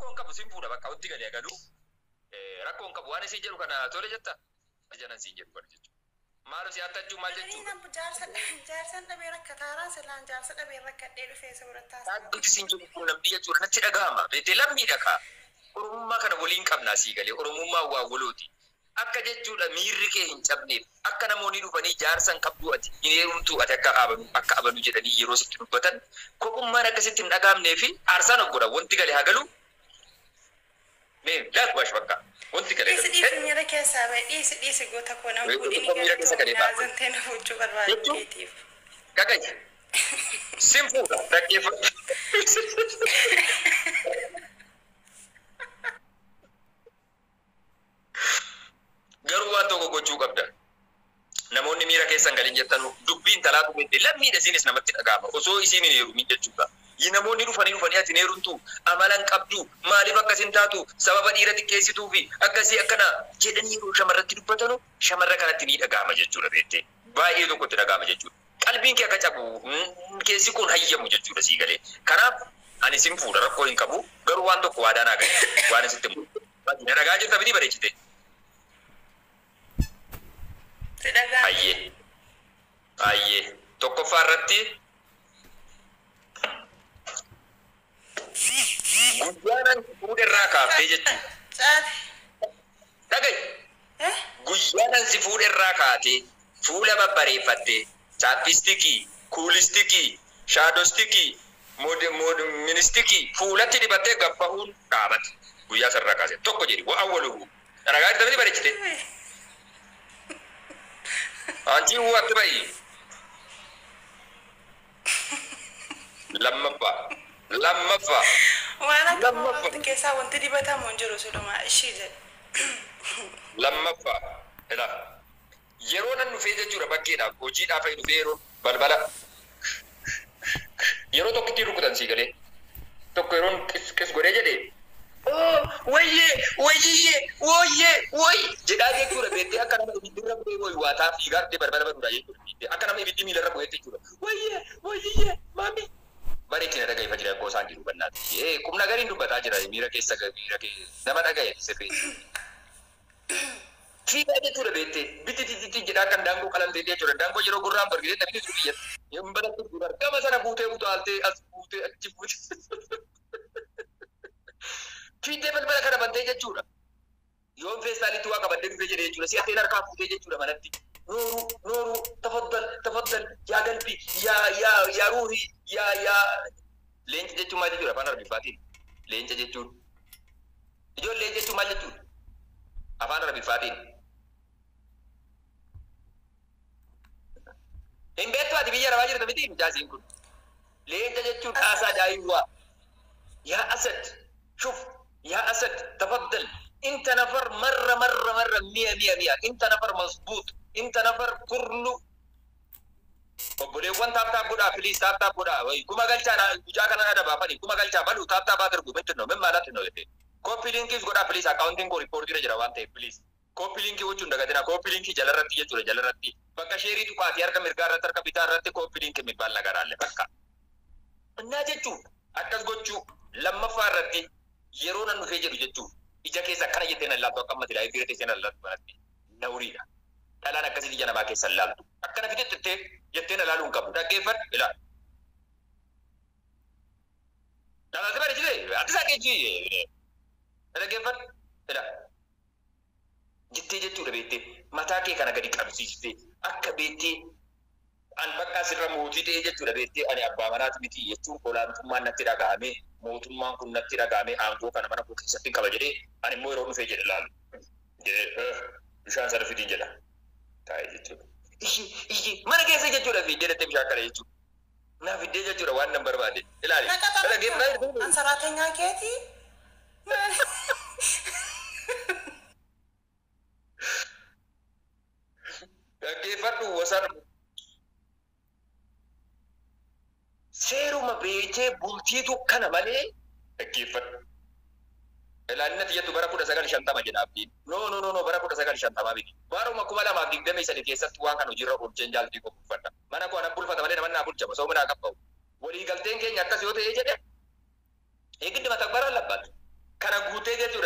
rakkoon qabu siin fuudha bakka wanti galee galuu rakkoon qabu waan isin jedhu kana tole jetta janan siin jedhu kana jechuudha. Maal si attachuu maal jechuudha? Jaarsan dhabee rakkataaraan silaan jaarsa dhabee rakkadhee dhufee soorattaas. Dhaabbiin siin jedhu kun namni jechuudha natti dhagahama. Beetee lammiidha kaa. Oromummaa kana waliin qabnaa sii galee Oromummaa waa walooti. Akka jechuudha miirri kee hin cabneef akka namoonni dhufanii jaarsan qabduu ati hin heerumtuu ati akka abanu akka abanu jedhanii yeroo sitti dubbatan kophummaan akkasitti hin dhagahamnee fi aarsaan of godha wanti galee hagalu. Mee laakbash bakka wanti galee Dhiisi dhiisi miira keessaa bahe dhiisi dhiisi goota koo nama Wayii fuudhini tokko miira keessa galee ba'a. naazantee na fuuchuu barbaadu Jechuun? keetiif. Gagaji. Sin fuudha dhaggeeffatu. Garuu waan tokko gochuu qabda. Namoonni miira keessan galin jettan dubbiin talaatu beekte lammiidha isinis namatti dhagahama osoo isiin hin heerumin jechuudha. Yi namoonni dhufanii dhufanii ati hin heerumtu amalan qabdu maaliif akkasin taatu sababa dhiira xiqqeessituu fi akkasii akkana jedhanii yeroo shamarratti dubbatanu shamarra kanatti ni dhagahama jechuudha beekte. Baay'ee tokkotti dhagahama jechuudha. Qalbiin kee akka cabu mm, keessi kun hayyamu jechuudha sii galee. Kanaaf ani sin fuudha rakkoo hin qabu garuu waan tokko waadaan haa galu waan isitti mul'atu. Na dhagaa jirta biti bareechite. Si dhagaa. Hayyee. Hayyee. Tokkoffaa irratti guyyaanan fuudherraa kaaftee jechuudha. Caati. Dhagahi. Eh? Guyyaanan si fuudherraa kaatee fuula babbareeffattee chaappistikii, kuulistikii, shaadostikii, mod- mod- ministikii fuulatti dibattee gabbahuun dhaabate. Guyyaa sarara kaase tokko jedhi waa awwaluhu. Dhagaa itti taphati bareechite. Antii uwwatti ba'i. Lammaffaa. Lammaffaa. Waan akka Lammaffaa. wanti keessaa wanti dibatamu hin jiru silumaa ishii jedhe. lammaffaa ila yeroo nan dhufee jechuudha bakkeedhaaf hojiidhaaf fa'i dhufee yeroo balbala yeroo tokko ittiin rukutan sii galee tokko yeroon qis qis godhee jedhee "Oo, wayyee wayyiyyee wooyyee woy jedhaa jechuudha beektee akka nama ibiddirra bu'ee woy waataa fiigaartee balbala baduudha jechuudha beektee akka nama ibiddi miilarra bu'eetti jechuudha wayyee wayyiyyee maami bareetti na dhaga'ifa jira akkoo isaan jiru bannaati ee qubna gariin dubbataa jira miira keessa miira keessa nama dhaga'e sirrii Fiigaa jechuudha beektee biti titi jedhaa kan daangoo qalamtee jechuudha daangoo yeroo gurraan bargitee taphni sun biyyatti yoo baratti gurra gama sana fuutee utaaltee as fuutee achi fuutee fiiddee balbala kana bantee jechuudha yoon feestaalitti waa qabattee dhufee jedhee jechuudha si atteen harkaa fuutee jechuudha manatti nooru nooru tafaddal tafaddal yaa galbi yaa yaa yaa ruuhi yaa yaa leenca jechuun maal jechuudha afaan arabiffaatiin leenca jechuun ijoollee jechuun maal jechuudha afaan arabiffaatiin. Hin beektu ati biyya arabaa jirta miti mucaasiin kun. Leenca jechuun dhaasaa daa'imwaa. Yaa Asad, shuf, yaa Asad, tafaddal. Inta nafar marra marra marra mi'a mi'a mi'a. Inta nafar masbuut. Inta nafar kurlu. Obboleewwan taaptaap godhaa filiis taaptaap godhaa. Kuma galchaa gujaa kana adabaafani. Kuma galchaa balu taaptaap haa darbu. Mitti noo, min maalatti noo jettee. Kooppi liinkiis godhaa filiis akkaawuntiin koo riippoortiira jira waan ta'eef filiis. Kooppi liinkii gochuun dagatina. Kooppi liinkii jalarratti jechuudha jalarratti. Bakka sheerii tuqaatii harka mirgaa irratti harka bitaa irratti kooppi liinkii mibbaan nagaraalle bakka. Innaa jechuun akkas gochuu lammaffaa irratti yeroo nan dhufee jedhu jechuun ija keessa akkana jettee nan laaltu akka ammati laayif teessee nan laaltu kanatti nawriidha. Dhalaan akkasii ija namaa keessa hin laaltu. Akkana fide jettee jettee na laaluu hin qabu. Dhaggeeffadhu ilaali. Dhalaati bareechite ati isaa keejjii dhaggeeffadhu ilaali. Jettee jechuudha beektee mataa kee kana gadi qabsiistee akka beektee an bakka asirra mootii ta'ee jechuudha beektee ani abbaa manaati miti jechuun olaantummaan natti dhagahame mootummaan kun natti dhagahame aangoo kana mana koo keessatti qaba jedhee ani immoo yeroo dhufee jedhe laalu jedhee bishaan sana fidiin jedha taa'ee jechuudha. Iyyi iyyi mana keessa jechuudha fiddee dhattee bishaan kana jechuudha. Naa fiddee jechuudha waan nan barbaade ilaali. Naqaxa ansaraatenyaa keetii. Dhaggeeffadhu wasan seeruma beekee bultiitu kana malee dhaggeeffadhu. Ilaalinati jettu bara kudha sagal shantama jedha abdiin. No no no no bara kudha sagal shantamaa miti. Baruma kuma lamaaf digdamii sadi keessatti waan kana hojiirra oolcheen jaaltii qopheeffadha. Mana koo anan bulfata malee nama naa bulchama sooma naa qabba'u. Waliigalteen keenya akkas yoo ta'ee jedhe eegiddi mata bara labbaatu.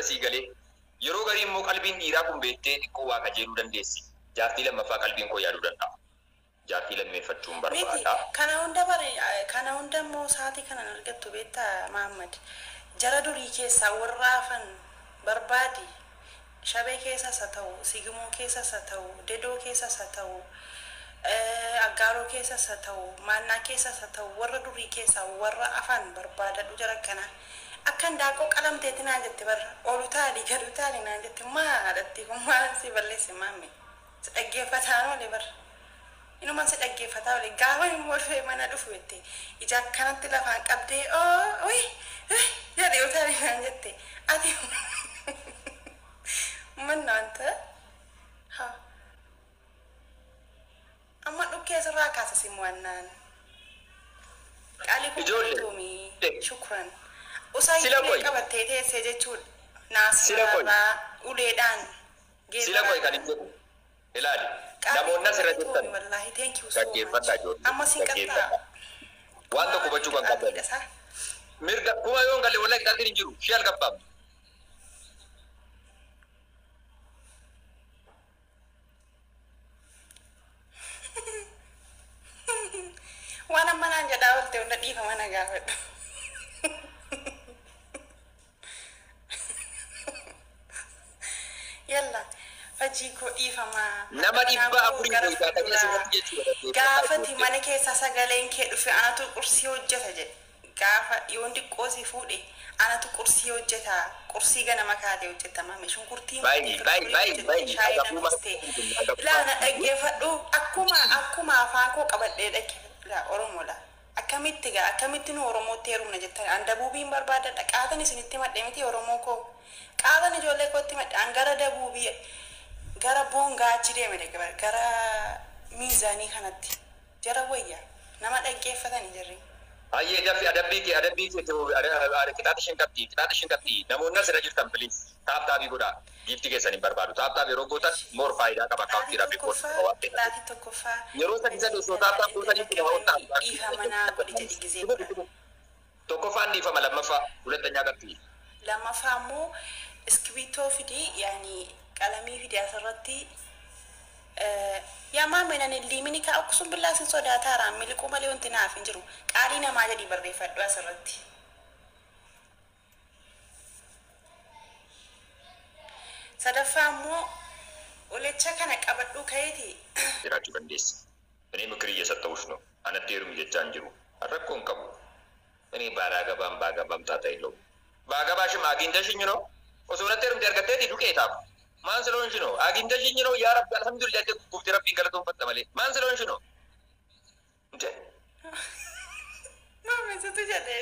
sii galee yeroo garii immoo qalbiin dhiiraa kun beektee xiqqoo waa kajeeluu dandeessi jaartii lammaffaa qalbiin koo yaaduu danda'a jaartii lammeeffachuun Miti barbaada kana hunda bare kana hunda immoo sa'aatii kanan argattu beektaa Mahammad jara durii keessaa warra hafan barbaadi shabee keessas haa ta'u sigimoo keessas haa ta'u dedoo keessas haa ta'u eh, aggaaroo keessas haa ta'u maannaa keessas haa ta'u warra durii keessaa warra afaan barbaadadhu jara kana akkan daakoo qalamteetti naan jette barra olu taali gadu taali naan jette maadhatti kun maal si balleesse maamme si dhaggeeffataan oole barra Inuma si dhaggeeffataa oole gaafa immoo dhufee mana dhufu jette ija akkanatti lafaan qabdee oo uy jedhee utaalee naan jette ati manna wanta haa amma dhukkee sirraa kaasa simu wannaan qaalii kun Ijoollee. galatoomii shukran usaa Sila ijoollee qoy. qabattee teessee jechuudha Sila qoy. naasirraa uleedhaan sila koy kan hin jedhu ilaali namoonni asirra jirtan wallaahi thank you so Dhaggeeffadhaa much ijoollee, amma siin qarxaa dhaggeeffadhaa. waan tokko hubachuu kan qaban mirga kuma yoo hin galle wallahi qixaatiin hin jiru shii algabbaam waan amma naan jedhaa oolte hunda dhiifama na gaafadhu yalla hojii koo dhiifamaa Nama dhibba Kanaafuu afurii gara goitaa kan fuulduraa asirratti jechuudha, dhaggeeffadhaa gaafati ijoollee. mana keessa sagaleen kee dhufe anatu qursii hojjeta jedhe gaafa dhiyoon xiqqoo si fuudhe anatu qursii hojjeta qursii ganama kaatee hojjetama mee shunkurtii Baay'ee, murtii baay'ee, baay'ee, hojjete, baay'ee. shaayii Agabuu nafiste mara- agabuu ilaana mara- dhaggeeffadhu akkuma akkuma afaan koo qabadhee dhaggeeffadha oromoodha akkamitti gaa akkamitti nu oromootti heerumna jettan an dabuubiin barbaadadha qaatan isinitti madhe miti oromoo koo qaatan ijoollee kootti madhe an gara dabuubii gara boongaa achi deeme dhaggeeffadha gara miizaanii kanatti jara wayya nama dhaggeeffatanii jirri Ayyee dabbi adabbii kee adabbii kee ta'uu qixaata shan qabdi qixaata shan qabdi namoonni asirra jirtan piliis taap taabii godhaa giifti keessan hin barbaadu taap taabii yeroo gootan moor faayidaa qaba akaawuntiidhaaf rikoordi qaba waan ta'eef. Qixaatii tokkoffaa Yeroo sadii sadii osoo taap taap gootanii kun hawa ta'an. dhiifa manaa godhi jedhi gizee godha. Tokkoffaan dhiifama lammaffaa hulattanyaa qabdi. lammaffaa immoo iskibitoo fidi yaani qalamii fidi asirratti yaa maameenan liimini kaa akkasuma billaasin sodaataaraan miliquu malee wanti naaf hin jiru qaalii namaa jedhi barreeffadhu asirratti. sadaffaa immoo ulecha kana qabadhuu ka'eeti jiraachuu dandeessa. Inni mikiri እየሰጠሁሽ ነው anatti heerumi jechaa hin jiru. Rakkoon qabu. እኔ ባላገባም ባገባም ጣጣ የለውም። ባገባሽም አግኝተሽኝ ነው osoo natti heerumte argatteeti duqeetaaf. Maan ስለሆንሽ ነው አግኝተሽኝ ነው yaa rabbi alhamdulillah jedhu gufti rabbiin galatoonfatta malee maan ስለሆንሽ ነው እንዴ maamesitu jedhee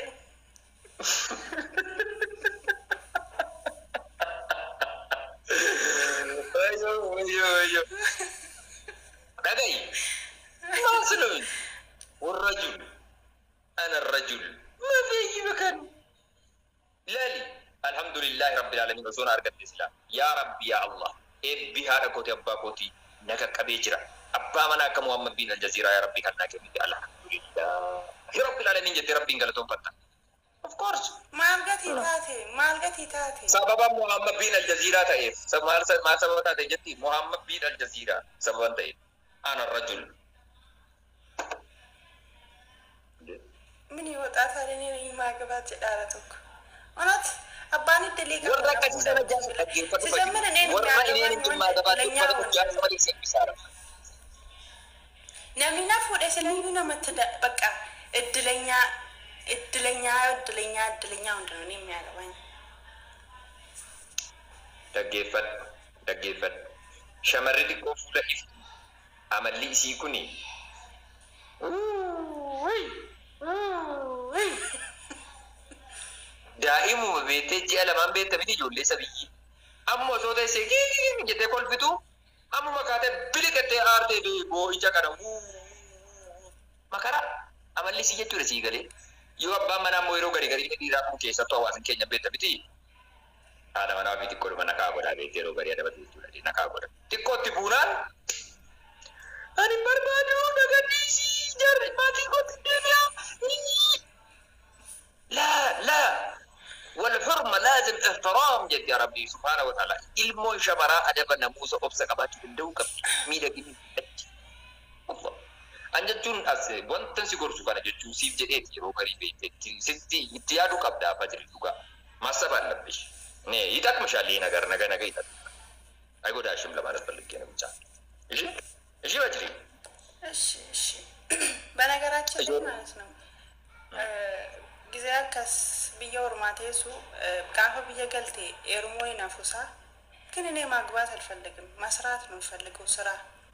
Wayyo wayyo wayyo. Dhaga'i. Maan ስለሆንሽ والرجل أنا الرجل ما في مكان لالي الحمد لله رب العالمين وسونا أرقد الإسلام يا رب يا الله إبي هذا كوتي أبا كوتي نكا كبيجرا أبا منا كمحمد بن الجزيرة يا ربي كنا كبيجرا الحمد لله يا رب العالمين جدي ربي قالتهم فتا of course maal gatii taate maal gatii taate سبب محمد بن الجزيرة تأيف سبب ما سبب تأتي جدي محمد بن الجزيرة سبب تأيف أنا الرجل mini waxaa taatanii maa gabaat jedhaara tokko onat abbaan iddilee warra akkasii sana jaasu dhaggeeffatu fayyadu warra ineen hin dhimmaa gabaatu uffata guddaa malee seenbisaadha. namni na fuudhe silayyuu namatti da- bakka iddilenyaa iddilenyaa iddilenyaa iddilenyaa hundinuu ni miyaagaban Dhaggeeffadhu dhaggeeffadhu shamarri xiqqoo fuula iftu amalli isii kuni daa'imuma beektee ji'a lamaan beekta miti ijoollee sabiyyi amma osoo teessee giigii jettee kolfitu ammuma kaatee biliqattee aartee boo'icha kana makara amalli isii jechuudha sii galee yoo abbaan manaa immoo yeroo gadi gadi dhiiraa kun keessattuu hawaasin keenya beekta miti haadha manaa fi xiqqoo dhuma nakaa godhaa beektee yeroo gadi adabatu jechuudha nakaa godha xiqqootti buunaan ani barbaadu nagadhiisii jarri maatii kootti deebi'aa لا لا والحرمة لازم احترام jetti rabbii subhaana wa ta'ala ilmoon shamaraa adaba namuusa obsa qabaachuu danda'u qabdi miidhaginni achi Allah an jechuun as wanta si gorsu kana jechuun siif jedheeti yeroo garii beektetti sitti itti yaaduu qabda afa jiru dhugaa masa baallabbish ne ይጠቅምሻል ምሻል ይሄ ነገር ነገ ነገ ይጠቅምሻል አይጎዳሽም ለማለት ፈልጌ ነው ብቻ እሺ እሺ በጅሪ እሺ እሺ በነገራችን ላይ ማለት ነው ጊዜ አከስ ብየ ኦርማቴሱ ጋፈ ብየ ገልቴ ኤርሞ ነፉሳ ግን እኔ ማግባት አልፈልግም መስራት ነው የምፈልገው ስራ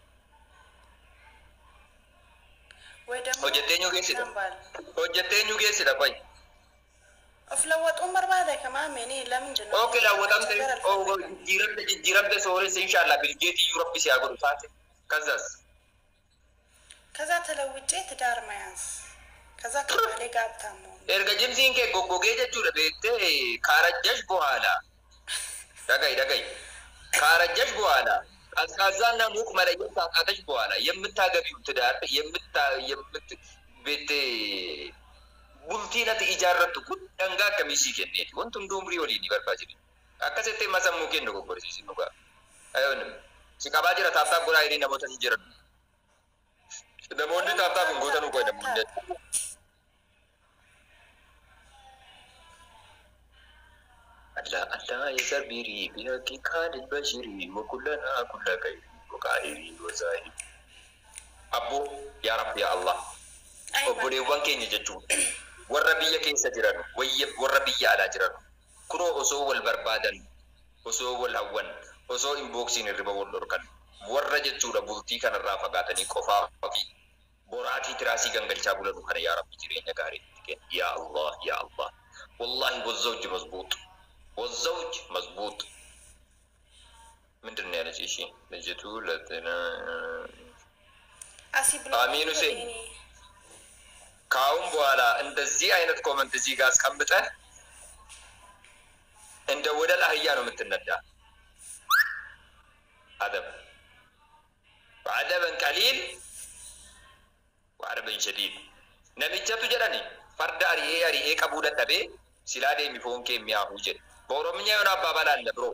ወይ ደግሞ hojjetteenyu geessidha ነባል hojjetteenyu geessidha qoy of lawwaxuun barbaada kamaame እኔ ለምንድን ነው ኦኬ ላወጣም መቸገር አልፈልግም። ጅረምተ ጅረምተ ሶሬስ ኢንሻአላ ቢልጌት ዩሮፕ ሲያጎዱ ሳት ከዛስ ከዛ ተለውጬ ትዳር መያዝ ከዛ ከባሌ ጋር ሀብታም መሆን erga jimsiin kee goggogee jechuudha beektee kaarajjash bu'aala dhagayi dhagayi kaarajjash bu'aala ቀዝቃዛና ሙቅ መለየት ታቃተሽ በኋላ የምታገቢው ትዳር የምታ የምት ቤት ቡልቲነት ኢጃረቱ ኩን ደንጋ ከሚሲ ከኔት ወንቱ ዱምሪ ወሊኒ በርባጅ አከሰቴ መሰሙ ከን ጎጎርሲሲ ኑጋ አይሆንም ሲቀባ ጅረ ታብታብ ጎራ ሄዴ ነሞተ ሲጅረ ደሞንድ ታብታብ ጎተኑ ቆይ ደሞ ألا ألا يزبري بحق كان البشر وكلنا كل خير وقائر وزاهر أبو يا رب يا الله obboleewwan keenya jechuun warra biyya keessa jiran wayya- warra biyya alaa jiran kunoo osoo wal barbaadan osoo wal hawwan osoo inbooksiin hirriba wal dhorkan warra jechuudha bultii kanarraa fagaatanii qofaa fi boraatii tiraasii gangalchaa bulanu kana yaa rabbi jireenya gaarii itti kenni yaa allah yaa allah wallahi ወዘውጅ መዝቡጥ ወዘውጅ መዝቡጥ ምንድን ነው ያለች እሺ ልጅቱ ለትና አሲ ብሎ አሚን ሁሴን። ከአሁን በኋላ እንደዚህ አይነት ኮመንት እዚህ ጋር አስቀምጠህ እንደ ወደ ላህያ ነው የምትነዳ። አደብ አደበን ቀሊል ወአደበን ሸዲድ ነሚቸቱ ጀደኒ ፈርዳ አሪኤ አሪኤ ቀቡ ደደቤ ሲላ ዴሚ ፎንኬ የሚያሁ ጀድ በኦሮምኛ የሆነ አባባል አለ ብሮ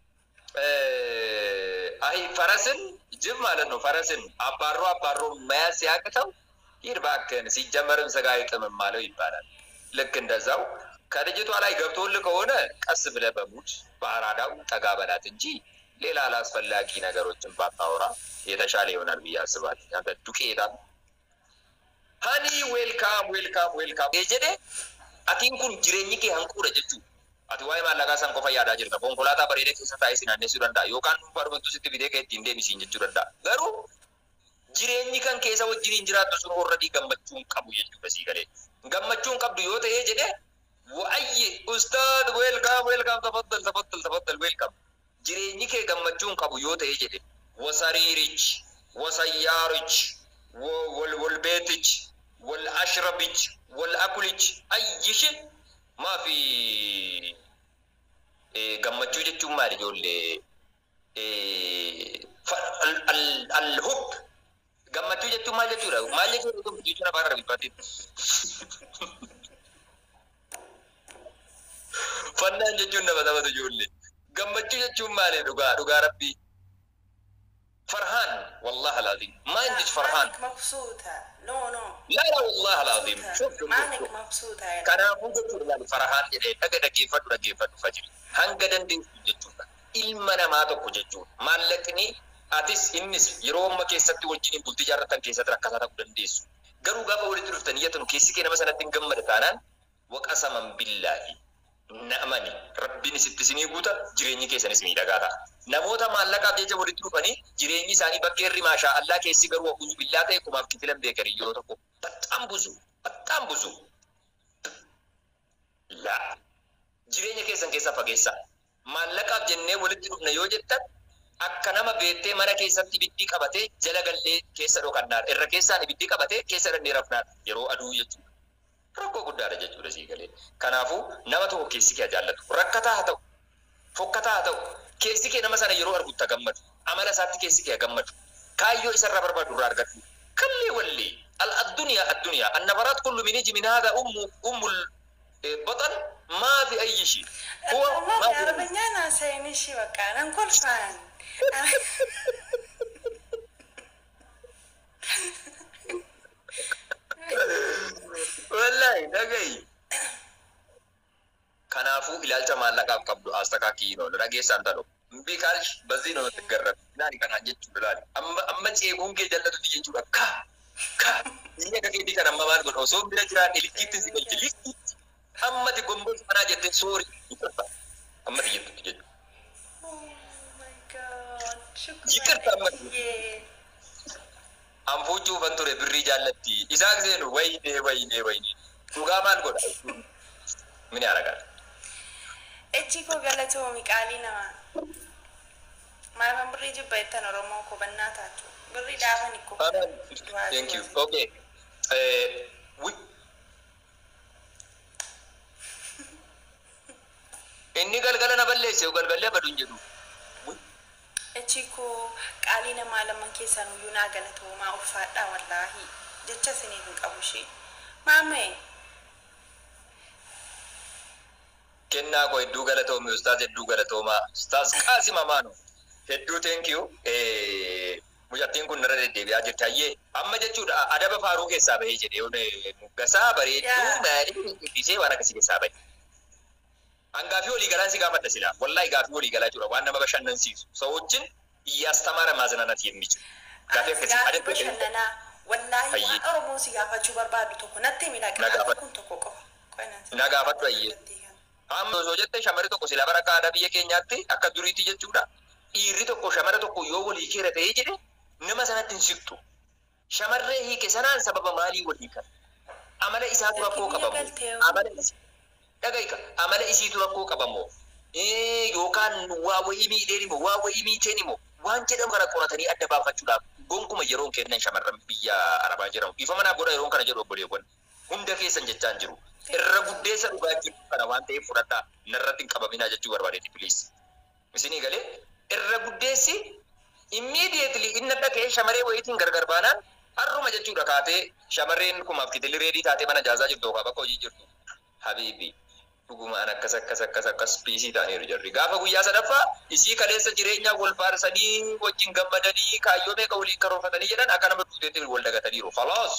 አይ ፈረስን ጅብ ማለት ነው። ፈረስን አባሮ አባሮ መያዝ ሲያቅተው ሂድ እባክህን ሲጀመርም ስጋ አይጥምም አለው ይባላል። ልክ እንደዛው ከልጅቷ ላይ ገብቶልህ ከሆነ ቀስ ብለህ በሙድ በአራዳው ጠጋ በላት እንጂ ሌላ አላስፈላጊ ነገሮችን ባታወራ የተሻለ ይሆናል ብዬ አስባለሁ። አንተ ዱቄታ ሀኒ ዌልካም ዌልካም ዌልካም ጀዴ አቲን ኩን ጅሬኝ ኬ ሀንቁረ ጀቹ ati waa'ee maallaqaa san qofa yaadaa jirta konkolaataa bareedaa keessa taa'ee si naannessuu danda'a yookaan barbaaddu sitti fidee kee ittiin deemisiin jechuu danda'a garuu jireenyi kan keessa wajjiniin jiraattu sun horradii gammachuun qabu jechuudha sii galee gammachuun qabdu yoo ta'ee jedhe wa'ayye ustaad weelkaam weelkaam tafaddal tafaddal tafaddal weelkaam jireenyi kee gammachuun qabu yoo ta'ee jedhe wasariirich wasayyaarich wal wal beetich wal ashrabich wal akulich ayyishi maafi gammachuu jechuun maali ijoollee alhub gammachuu jechuun maal jechuudha maal jechuudha gammachuu jechuun afaan arabiffaatiin fannaan jechuun nama taphatu ijoollee gammachuu jechuun maali dhugaa dhugaa rabbii فرحان والله العظيم ما عندك فرحان مانك مبسوطة نو نو لا لا والله العظيم شوف شوف مانك شوف مبسوطة يا kanaafuu jechuudha farahaan jedhee dhaga dhageeffadhu dhageeffadhu fajiri hanga dandeessu jechuudha ilma namaa tokko jechuudha maallaqni atis innis yeroo amma keessatti wajjin bultii jaarratan keessatti rakkataa ta'uu dandeessu garuu gaafa walitti dhuftan iyyatanu keessi kee nama sanatti hin gammada taanaan waqasaman billaahi na'amani rabbiin isitti isinii guuta jireenyi keessanis miidhagaa ta'a namoota maallaqaaf jecha walitti dhufanii jireenyi isaanii bakka irri maashaa allaa keessi garuu abuzu billaa ta'e kumaaf kitilan beekanii yeroo tokko baxxaan buzu baxxaan buzu laa jireenya keessan keessaa fageessa maallaqaaf jennee walitti dhufna yoo jettan akka nama beettee mana keessatti ibiddi qabatee jala gallee keessa dhokannaadha irra keessaan ibiddi qabatee keessa dandee rafnaadha yeroo aduu jechuudha rakkoo guddaadha jechuudha sii galee kanaafuu nama tokko keessi kee jaallatu rakkataa haa ta'u fokkataa haa ta'u keessi kee nama sana yeroo argutta gammadu amala isaatti keessi kee gammadu kaayyoo isarraa barbaadu irraa argadhu kallee wallee al addunyaa addunyaa annabaraat kullu min iji min haadha ummu ummul በጠን ማፊ አይሺ ሁወ ማፊ አረበኛ ናሳይን እሺ በቃ ነንኮልፋን wallahi dhagayi kanaafuu ilaalcha maallaqaaf qabdu astakaakii no dhageessaan tadho biikaal bazii namatti garrabe ilaali kanaan jechuudha ilaali amma amma ceekuun kee jallatutti jechuudha ka ka inni akka keetii kan amma maal godha osoo bira jiraan ilkiitti si galchi likkiitti ammati gomboon sanaa jettee soori ammati jettutti jechuudha Yikirta amma. anfuuchuu ufan ture birrii jaallatti isaa seenu wayne wayne wayne dhugaa maal godha mini aragaa Echi koo galatoomi qaalii namaa. Maafan birrii jibba jettan Oromoo koo bannaa taatu. Birrii dhaafan ikkoo. thank you okay eh wi inni galgala na balleesse galgalee baduun jedhu Wi. Echi koo qaalii namaa laman keessan iyyuu naa galatoomaa ulfaadhaa wallaahi. Jecha isiniif hin qabu ishee. Maamee. kennaa koo hedduu galatoomi ustaas hedduu galatoomaa ustaas qaasim amaanu hedduu thank you eh mucattiin kun narra deddeebi'aa jirti hayyee amma jechuudha adaba faaruu keessaa bahee jedhe yoon muggasaa bareedduu Yaa. maalii guddisee waan akkasii keessaa bahe hangaafii walii galaan si gaafadha silaa wallahi gaafii walii galaa jira waan nama bashannansiisu ሰዎችን እያስተማረ ማዝናናት የሚችል ጋፊ akkasii Gaafa adabbii bashannanaa wallaahi Hayyee. waan Oromoo si gaafachuu barbaadu tokko natti himi Na laqa gaafadhu. kun tokko qofa. Qoy natti. Na gaafadhu hayyee. Amma osoo jette shamarri tokko sila bara aadaa biyya keenyaatti akka duriitti jechuudha. Dhiirri tokko shamara tokko yoo walii keera ta'ee jedhe nama sanatti hin siqtu. Shamarree hiike sanaan sababa maalii walii kan? Amala isaatu rakkoo Biyya qabamu. galtee Amala isi- dhagaika amala isiitu rakkoo qabamoo. Eh, Yookaan waa wayii miidheen immoo waa wayii miiteen immoo waan jedhamu kana qoratanii adda baafachuudhaaf gonkuma yeroon kennan shamarran biyya arabaa jedhamu. Ifa manaa godha yeroon kana jedhu obboleewwan. Hunda keessan jechaan jiru. irra guddeessa dhugaa jiru kana waan ta'eef fudhadhaa narratti hin qabaminaa jechuu barbaadeeti please. Isinii galee irra guddeessi immediately inni dhaqee shamarree wayiitiin gargar baanaan harruma jechuudha kaatee shamarreen kumaaf kitilli reedii taatee mana jaazaa jirtu yookaan bakka hojii jirtu. Habiibi dhugumaan akkas akkas akkas akkas piisii ta'aniiru jarri. Gaafa guyyaa sadaffaa isii kaleessa jireenyaa wal faarsanii wajjin gammadanii kaayyoo meeqa waliin karoorfatanii jedhan akka nama duuteetti wal dagataniiru. Falaas.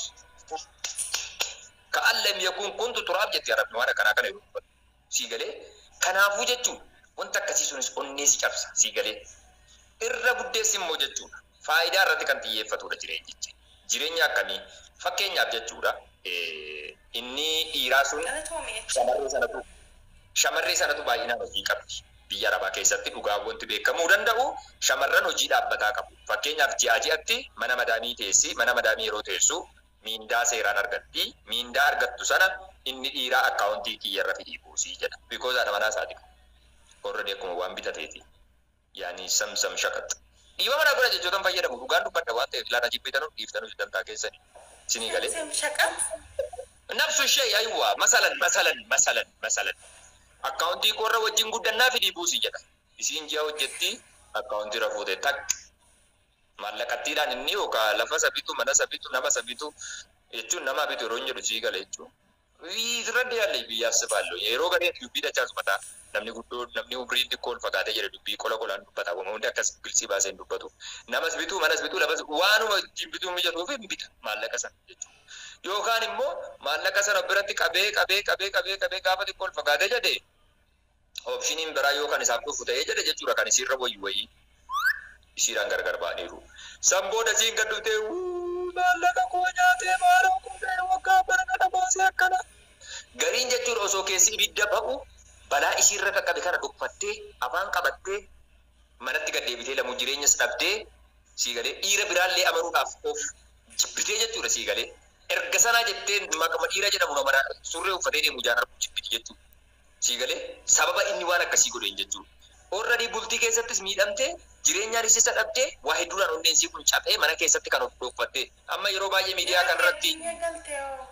ka'an lam yakun kuntu turaab jetti arabni waan akkanaa kana yeroo sii galee kanaafuu jechuun wanta akkasii sunis onnee si cabsa sii galee irra guddeessi immoo jechuudha faayidaa irratti kan xiyyeeffatudha jireenyichi jireenya akkamii fakkeenyaaf jechuudha eh, inni dhiiraa sun Galatoomi jechuudha. shamarree sanatu shamarree sanatu baay'inaan hojii qabdi biyya arabaa keessatti dhugaa wanti beekamuu danda'u shamarran hojii dhaabbataa qabu fakkeenyaaf ji'a ji'atti mana madaamii teessi mana madaamii yeroo teessu miindaa seeraan argatti miindaa argattu sana inni dhiiraa akkaawuntii kiyyarra fidii buusii jedha bikoos haadha manaa isaati horredi akkuma waan bitateeti yaani samsam shakat dhiiba manaa godha jechoota fayyadamu dhugaan dubbadha waan ta'eef ilaana jibbitanuu dhiiftanuu dantaa keessani sinii galee Sem shaqat. nafsu ishee aywa masalan masalan masalan masalan akkaawuntii korra wajjin guddannaa fidii buusii jedha isiin ji'a hojjetti akkaawuntii irra fuute tak maallaqattiidhaan inni yookaan lafa sabitu mana sabitu nama sabitu jechuun nama bitu yeroo hin jedhu sii gala jechuun. Irra deeyalle biyyaaf sifaallo yeroo gadee dubbii dachaa sumataa namni guddoo namni umriin xiqqoo ol fagaatee jedhe dubbii qola qolaan dubbata waan hundi akkas bilsii baasee hin dubbatu namas bituu manas bituu lafas waanuma ittiin bituu mijatuuf hin bita maallaqa sana jechuudha. Yookaan immoo maallaqa sana biratti qabee qabee qabee qabee qabee gaafa xiqqoo ol fagaatee jedhe oopshiniin biraa yoo kan isaaf dhufu ta'ee jedhe jechuudha kan isiirra wayii wayii isiidhaan gargar ba'aniiru. San booda siin gad dhuftee maallaqa koo nyaatee maaloo kuutee waggaa bara kana baasee akkana. Gariin jechuudha osoo keessi ibidda ba'u balaa isiirra qaqqabe kana dhuffattee afaan qabattee manatti gad deebitee lamuu jireenyas dhabdee sii galee dhiira biraallee amanuudhaaf of jibbitee jechuudha sii galee. Erga sanaa jettee maqama dhiira jedhamu nama surree uffatee deemu jaan jibbiti jechuudha. Sii galee sababa inni waan akkasii godheen jechuudha. Orradii bultii keessattis miidhamtee jireenyaan isa dhabdee waa hedduudhaan onneen kun caphee mana keessatti kan of dhokfattee amma yeroo baay'ee miidiyaa kan irratti Biyya galtee hoo.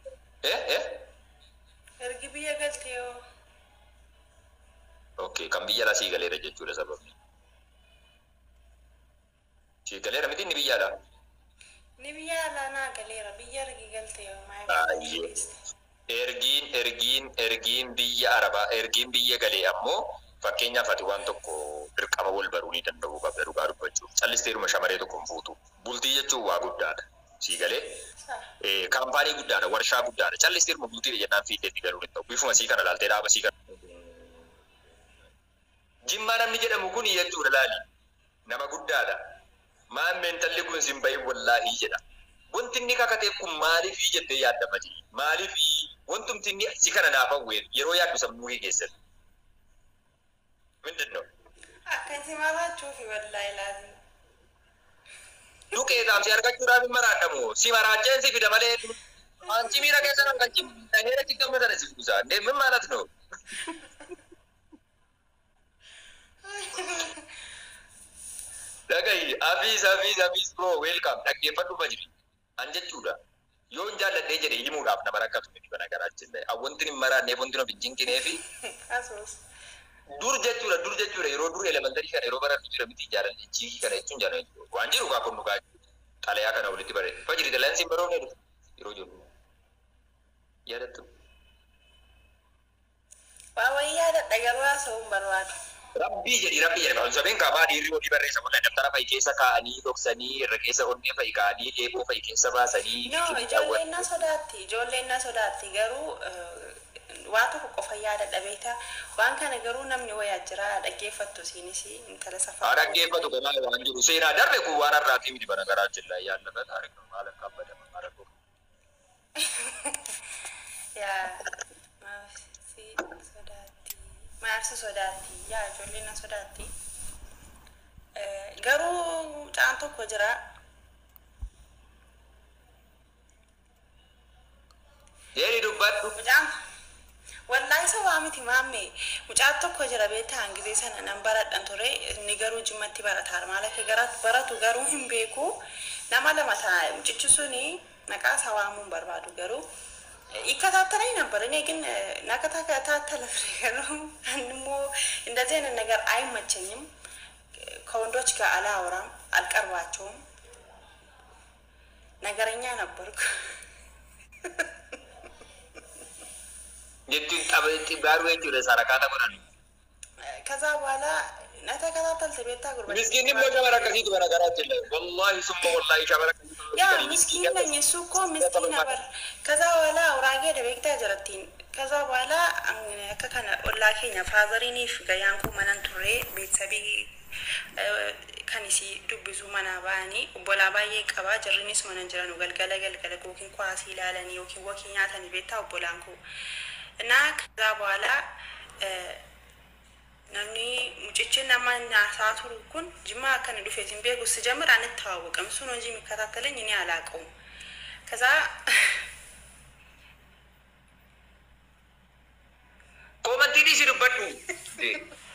eh eh Ergi biyya galtee hoo. okay kan biyya alaa sii galeera jechuudha sababni. Sii galeera miti inni biyya alaa. Ni biyya alaa naa galeera. Biyya ergi galtee hoo. Maa Baay'ee. galtee. ergiin ergiin ergiin biyya arabaa ergiin biyya galee ammoo fakkeenyaaf ati waan tokko dirqama wal baruu ni danda'u qabda dhugaa dubbachuuf callisteeruma shamaree tokko hin fuutu bultii jechuun waa guddaadha sii galee Eh, kaampaanii guddaadha warshaa guddaadha callisteeruma bultii jennaan fiiddeetti galuu hin ta'u bifuma sii kana laaltee dhaaba sii kana jimmaa namni jedhamu kun jechuudha laali nama guddaadha maan meentalli kun sin bahin wallaahii jedha wanti inni kakateef kun maaliifii jettee yaadda mati maaliifii wantumti inni si kana naaf hawween yeroo yaaddu sammuu kee keessatti ምንድን ነው Akka itti maraachuufi wallaahi laazim. duqee taamsi argachuudhaaf hin maraadhamu si maraacheen si fida malee anci miira keessa nan kan cimeera ciqqamme sana si buusa deemin maalat no dhagahi afiis afiis afiis bro welcome dhaggeeffadhu ma jiri an jechuudha yoon jaalladhee jedhe himuudhaaf nama rakkatu miti bana garaachin wanti hin maraanneef wanti hin jinqinee fi Asuus. dur jechuudha dur jechuudha yeroo dur elementarii kana yeroo barattu jira miti jaalalli chiikii kana jechuun jaalladhu waan jiru kaa kun dhugaa xalayaa kana walitti bare fajiri dalansi hin baroone dhufu yeroo jiru yaadattu Waa wayii yaadadha garuu haasa'uu hin barbaadu. rabbii jedhi rabbii jedhi kan sabeen kaabaa dhiirri olii barreessa mul'ata daftara fa'i keessa kaa'anii dhoksanii irra keessa onnee fa'i kaa'anii eeboo fa'i keessa baasanii No, ijoolleen na sodaatti. Ijoolleen na sodaatti garuu eh, waa tokko qofa yaadadha beektaa. Waan kana garuu namni wayaa jira dhaggeeffattu isiinis intala haa safaa. dhaggeeffatu kanaa waan jiru seenaa darbe kun waan har'aatii miti bana garaa jilla yaallata taarikni maal akka abbadama maal akka Yaa maafsi sodaatti. Maafsi sodaatti. Yaa ijoolleen na sodaatti. Eh, Garuu caan tokko jira. Deeni dubbadhu Mucaan wallaahi isa waa miti maamme mucaan tokko jira beektaa hangisee sana nan baradhan ture inni garuu jimmatti barataa maal akka gara- baratu garuu hin beeku nama lama ta'a mucichi suni maqaa isaa waamuu hin barbaadu garuu ይከታተለኝ ነበር እኔ ግን nakataከታተለ garuu አንሞ እንደዚህ አይነት ነገር አይመቸኝም ከወንዶች ጋር አላወራም አልቀርባቸውም ነገረኛ ነበርኩ jettuun tapha gaaruu jechuudha sarakkaata godhan. ከዛ በኋላ ነተከታተል ቤታ ጉርበ Miskiin immoo shamara akkasiitu bana garaa jilla. Wallaahi summa wallaahi shamara akkasiitu. ያ ምስኪን ነኝ እሱ እኮ ምስኪን ነበር ከዛ በኋላ አውራጌ ደቤክታ ጀረቲን ከዛ በኋላ akka kana ollaa keenya faazariiniif gayyaan koo manan turre beetsabii kan isii dubbisu manaa ba'anii obbolaa baay'ee qabaa jarrinis manan jiran galgala galgala yookiin kwaasii ilaalanii yookiin wakii nyaatanii beektaa obbolaan koo እና ከዛ በኋላ namni mucichi nama naasaa turu kun jimmaa akkana dhufe sin beeku si ጀምር አንተዋወቅም እሱ ነው እንጂ የሚከታተለኝ እኔ አላውቀውም ከዛ Koomantiin isi dubbadhu.